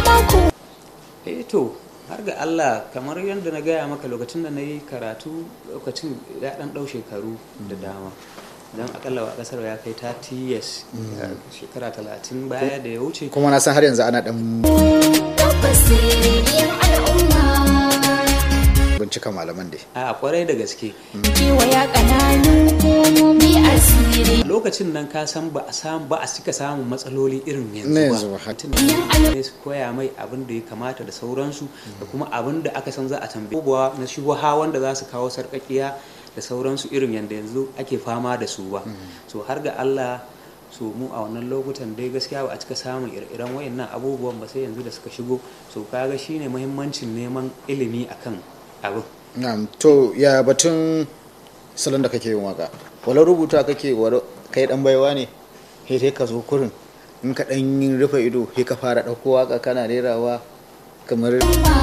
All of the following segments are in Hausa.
mako eh to har ga Allah kamar yadda na gaya maka lokacin da na yi karatu lokacin ya dan ɗau shekaru da dama don akalla wa kasar ya kai 30 years shekara 30 baya da ya wuce kuma na san har yanzu ana dan tabbas sirriyar al'umma bincika malaman dai a kwarai da gaske kewaya ƙananun hukumomi asiri lokacin nan ka san ba a samu ba a cika samun matsaloli irin Na yanzu yanzu ba ba. Mutum ne su koya mai abin da ya kamata da sauransu da kuma abin da aka san za a tambaye abubuwa na shubuha wanda za su kawo sarƙaƙiya da sauransu irin yadda yanzu ake fama da su ba so har ga Allah so mu a wannan lokutan dai gaskiya ba a cika samun ire-iren wayannan abubuwan ba sai yanzu da suka shigo so kaga shine muhimmancin neman ilimi akan abin na'am to ya batun salon da kake yin waka walau rubuta kake walau kai dan baiwa ne sai dai ka zo kurin in ka dan yin rufe ido sai ka fara dauko waka kana rerawa kamar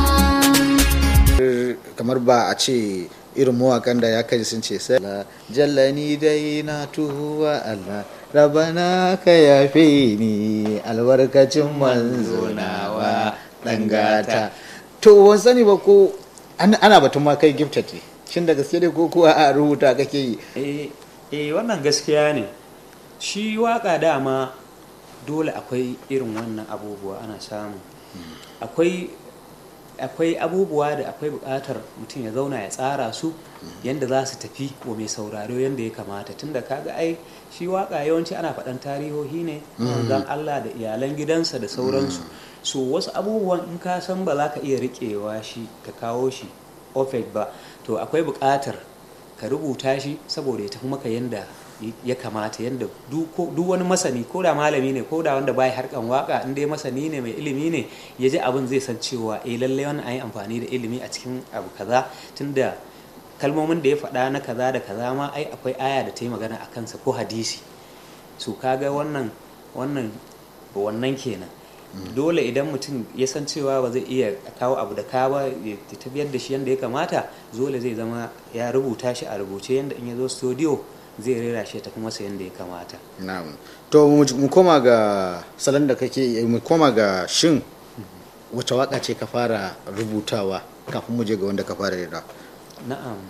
kamar ba a ce irin mawakan da ya kai sun ce sai jallani dai na tuhuwa Allah rabana ka yafe ni albarkacin manzo nawa dan gata to wan sani ba ko an- ana batun ma kai gifted ne shin da gaske ne ko kuwa a rubuta kake yi eh eh, wannan gaskiya ne shi waka dama dole akwai irin wannan abubuwa ana samu akwai akwai abubuwa da akwai buƙatar mutum ya zauna ya tsara su yadda za su tafi wa mai sauraro yadda ya kamata tunda kaga ai shi waka yawanci ana faɗan tarihohi ne zan Allah da iyalan gidansa da sauransu so wasu abubuwan in ka san ba za ka iya riƙewa shi ka kawo shi perfect ba to akwai buƙatar ka rubuta shi saboda ya tafi maka yadda ya kamata yadda duk wani masani ko da malami ne ko da wanda bai harkan waka in dai masani ne mai ilimi ne ya ji abin zai san cewa eh lallai wannan an yi amfani da ilimi a cikin abu kaza tunda kalmomin da ya faɗa na kaza da kaza ma ai akwai aya da ta yi magana a kansa ko hadisi su kaga wannan wannan wannan kenan dole idan mutum ya san cewa ba zai iya kawo abu da ka ba ya tafiyar da shi yadda ya kamata dole zai zama ya rubuta shi a rubuce yadda in ya zo studio zai rera shi ta kuma sayan da ya kamata na'am to mu koma ga salon da kake mu koma ga shin wace waka ce ka fara rubutawa kafin mu je ga wanda ka fara rera na'am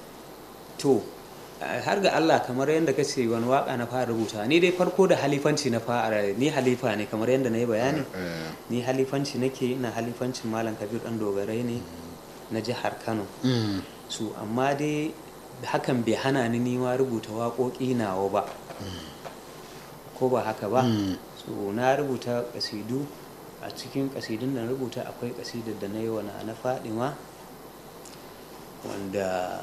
to har ga Allah kamar yadda ka ce wani waka na fara rubuta ni dai farko da halifanci na fara ni halifa ne kamar yadda na yi bayani ni halifanci nake ina halifancin malam kabir dan dogarai ne na jihar kano su amma dai hakan bai hana ni nima rubuta waƙoƙi nawa ba ko ba haka ba so na rubuta ƙasidu a cikin ƙasidun da na rubuta akwai ƙasidar da na yi wa na fadima wanda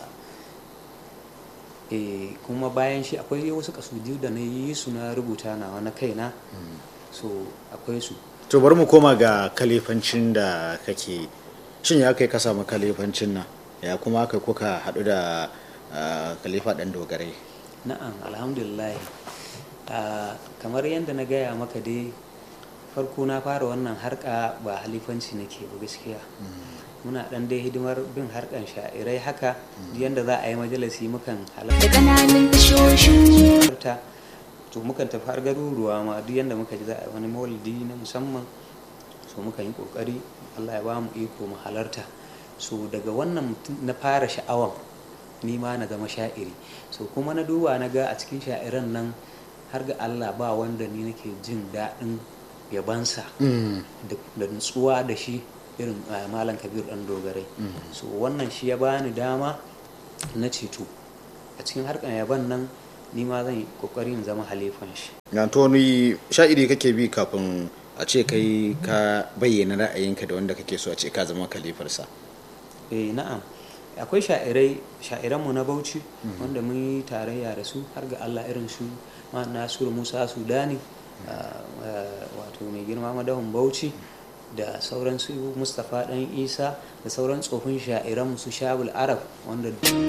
e kuma bayan shi akwai wasu ƙasidu da na yi su na rubuta nawa na kaina so akwai su to bari mu koma ga kalifancin da kake shin ya kai ka samu kalifancin nan ya kuma kai kuka haɗu da khalifa ɗan dogarai na'am alhamdulillah kamar yadda na gaya maka dai farko na fara wannan harka ba halifanci nake ba gaskiya muna dan dai hidimar bin harkan sha'irai haka yadda za a yi majalisi mukan da ƙananan tashoshin halarta to mukan tafi har garuruwa ma duk yadda muka ji za a yi wani maulidi na musamman so mukan yi kokari allah ya ba mu iko mu halarta so daga wannan na fara sha'awan ni ma na zama sha'iri so kuma na duba na ga a cikin sha'iran nan har ga Allah ba wanda ni nake jin daɗin yabansa da nutsuwa da shi irin malam kabir ɗan dogarai so wannan shi ya bani dama na ceto a cikin harkar yaban nan ni ma zan yi kokarin zama halifan shi na to ni sha'iri kake bi kafin a ce kai ka bayyana ra'ayinka da wanda kake so a ce ka zama kalifarsa eh na'am akwai sha'irai sha'iranmu na bauchi wanda mun yi tarayya da su har ga allah irin su nasiru musa sudani wato mai girma madahun bauchi da sauran su mustapha dan isa da sauran tsofin sha'iran su shabul arab wanda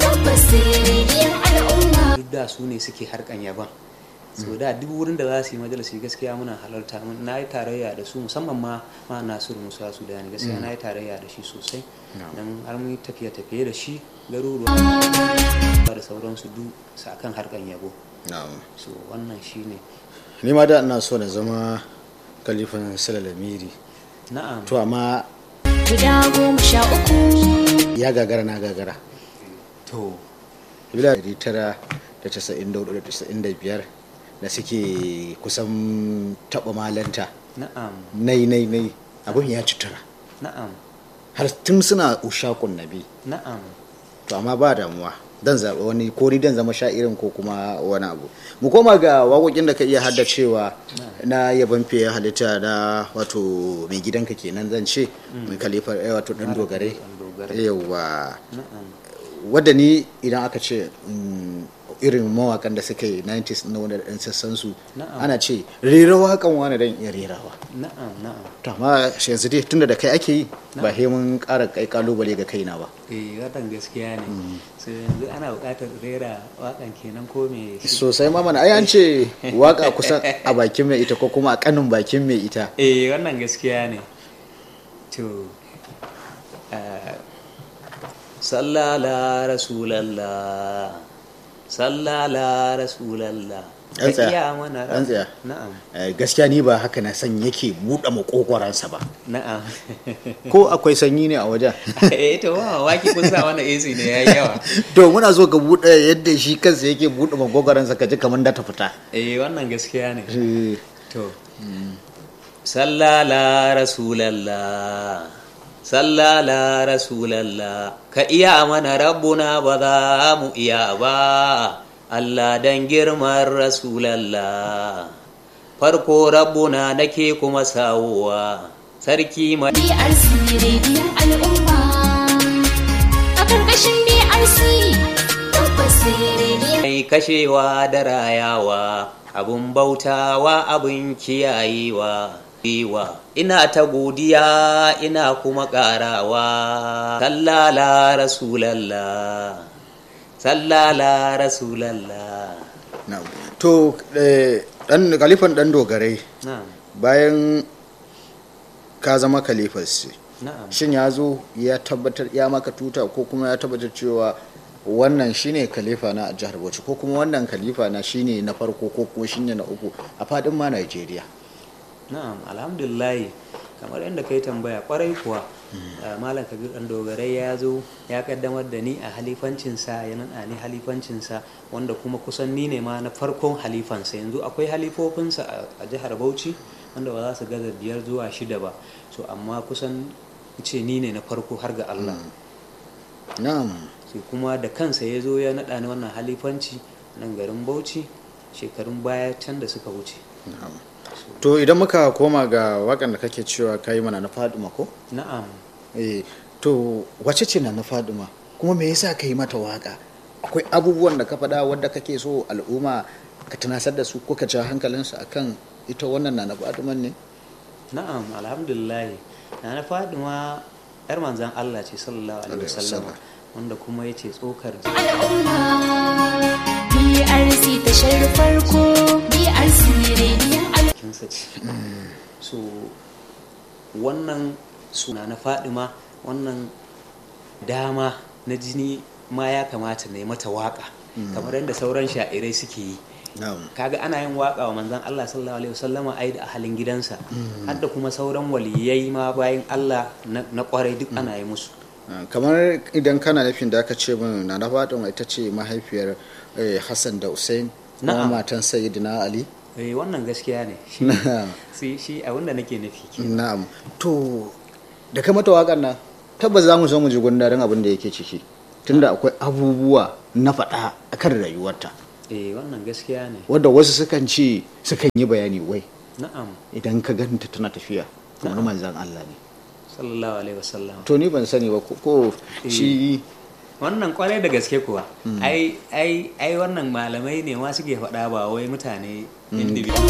duk da su ne suke harkan yaban so da duk wurin da za su yi majalisi gaskiya muna halarta na yi tarayya da su musamman ma ma nasiru musa sudani gaskiya na yi tarayya da shi sosai don har mun tafiye tafiye da shi garuruwa da sauransu duk su akan harkan yabo so wannan shi ne ni ma da ina so na zama kalifan salalamiri na'am to amma guda goma sha uku ya gagara na gagara to bila 994-95 da suke kusan taɓa malanta na'am nai nai nai abin ya cutura na'am har tun suna ushakun nabi na'am to amma ba damuwa dan zaɓi wani ko ni dan zama sha'irin ko kuma wani abu mu koma ga waƙoƙin da ka iya haddacewa na yaban fiye halitta na wato mai gidanka kenan zan ce mai kalifar eh, wato dan dogare Dan dogare. yawa na'am wadda ni idan aka ce mm, irin mawakan da suka yi 90s na wanda ɗan sassan su Na'am. ana ce rera wakan wani dan iya rerawa na'am na'am to amma shi yanzu dai tunda da kai ake yi ba he mun ƙara kai kalubale ga kaina ba eh watan gaskiya ne so yanzu ana buƙatar rera waƙan kenan ko me sosai ma mana ai an ce waka kusan a bakin mai ita ko kuma a kanin bakin mai ita eh wannan gaskiya ne to eh, sallala rasulallah sallala rasulallah Ɗan tsaya, iya mana ɗan tsaya. na'am Eh, gaskiya ni ba haka na san yake buɗe makogwaransa ba na'am ko akwai sanyi ne a wajen eh to wa waki kun sa wannan AC ne yayi yawa to muna so ka buɗe yadda shi kansa yake buɗe makogwaransa ka ji kamar da ta fita eh wannan gaskiya ne Eh, to sallala rasulallah sallala rasulallah ka iya mana rabbuna ba za mu iya ba Allah dan girman rasulallah farko rabbuna nake kuma sawowa sarki mai BRC rediyon al'umma a ƙarƙashin BRC tabbas rediyon mai kashewa da rayawa abun bautawa abun kiyayewa Iwa. ina ta godiya ina kuma ƙarawa sallala rasulallah sallala rasulallah na'am. to eh, dan kalifan dan dogarai na'am bayan ka zama kalifar shi na'am shin ya zo ya tabbatar ya maka tuta ko kuma ya tabbatar cewa wannan shine khalifa na a jihar Bauchi ko kuma wannan khalifa na shine na farko ko kuma shine na uku a fadin ma Najeriya na'am alhamdulillah kamar yadda kai tambaya kwarai kuwa uh, malam kabir dan dogarai ya zo ya kaddamar da ni a halifancinsa ya nana ni halifancinsa wanda kuma kusan ni ne ma na farkon halifansa yanzu akwai halifofinsa a- a jihar bauchi wanda ba za su gaza biyar zuwa shida ba so amma kusan ce ni ne na farko har ga allah na'am sai kuma da kansa ya zo ya naɗa ni wannan halifanci nan garin bauchi shekarun baya can da suka wuce na'am to idan muka koma ga wakan da kake cewa kai mana na Faduma ko na'am eh to wace ce na na Faduma kuma me yasa kai mata waka akwai abubuwan da ka faɗa wanda kake so al'umma ka tunasar da su ko ka ja hankalinsu akan ita wannan na na Faduma ne Na'am, alhamdulillah. Na Fadima ‘yar manzan Allah ce sallallahu Alaihi Alaihi wasallam wasallam. wanda kuma ya ce tsokar al'umma BRC tashar farko BRC rediyon al'umma jikinsa ce. So, wannan suna na Fadima wannan dama na jini ma ya kamata na yi mata waka kamar yadda sauran sha'irai suke yi. na'am kaga ana yin waka wa manzon Allah sallallahu alaihi wasallama ai da ahalin gidansa har da kuma sauran waliyai ma bayan Allah na na kwarai duk ana yi musu Ah, kamar idan kana nufin da aka ce min na na fatima ita ce mahaifiyar eh, hassan da hussein kuma Na'am. matan sayyidina ali eh wannan gaskiya ne shi na'am shi shi abin da nake nufi ke na'am to da kai mata waƙar nan tabbas za mu zo mu ji gundarin abin da yake ciki tunda akwai abubuwa na faɗa akan rayuwarta eh wannan gaskiya ne wadda wasu sukan ce sukan yi bayani wai na'am idan ka ganta tana tafiya kamar manzan Allah ne sallallahu alaihi wasallam to ni ban sani ba ko- ko shi wannan kwarai da gaske kuwa ai ai ai wannan malamai ne ma suke faɗa ba wai mutane individual